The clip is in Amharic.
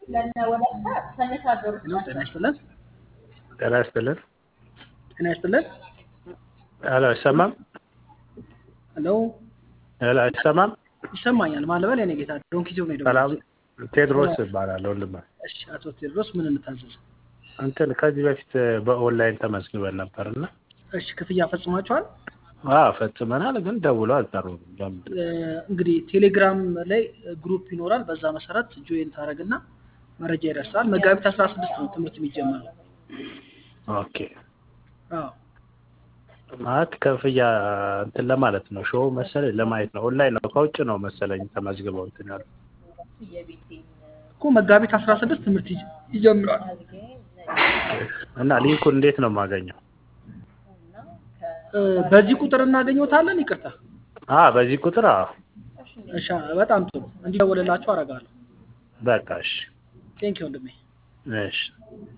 ሄሎ ጤና ይስጥልን። ጤና ይስጥልን። ጤና ይስጥልን። ሄሎ አይሰማም? ሄሎ ሄሎ አይሰማም? ይሰማኛል። ማለበል የኔ ጌታ ዶንኪ ዞን ነው ሰላም ቴድሮስ እባላለሁ። ወንድም እሺ፣ አቶ ቴዎድሮስ ምን እንታዘዝ? እንትን ከዚህ በፊት በኦንላይን ተመዝግበን ነበርና እሺ፣ ክፍያ ፈጽማችኋል? አዎ ፈጽመናል፣ ግን ደውሎ አልጠሩም። ለምን? እ፣ እንግዲህ ቴሌግራም ላይ ግሩፕ ይኖራል። በዛ መሰረት ጆይን ታደርግና መረጃ ይደርሳል። መጋቢት አስራ ስድስት ነው ትምህርት የሚጀመረው። ኦኬ አዎ ማለት ክፍያ እንትን ለማለት ነው ሾው መሰለኝ ለማየት ነው። ኦንላይን ነው ከውጭ ነው መሰለኝ ተመዝግበው እንትን ያሉ እኮ መጋቢት አስራ ስድስት ትምህርት ይጀ- ይጀምራል። እና ሊንኩን እንዴት ነው የማገኘው? እ፣ በዚህ ቁጥር እናገኘታለን። ይቅርታ። አ በዚህ ቁጥር አዎ እሺ፣ በጣም ጥሩ እንዲደውልላችሁ አደርጋለሁ። በቃ እሺ ቴንኪው ወንድሜ። እሺ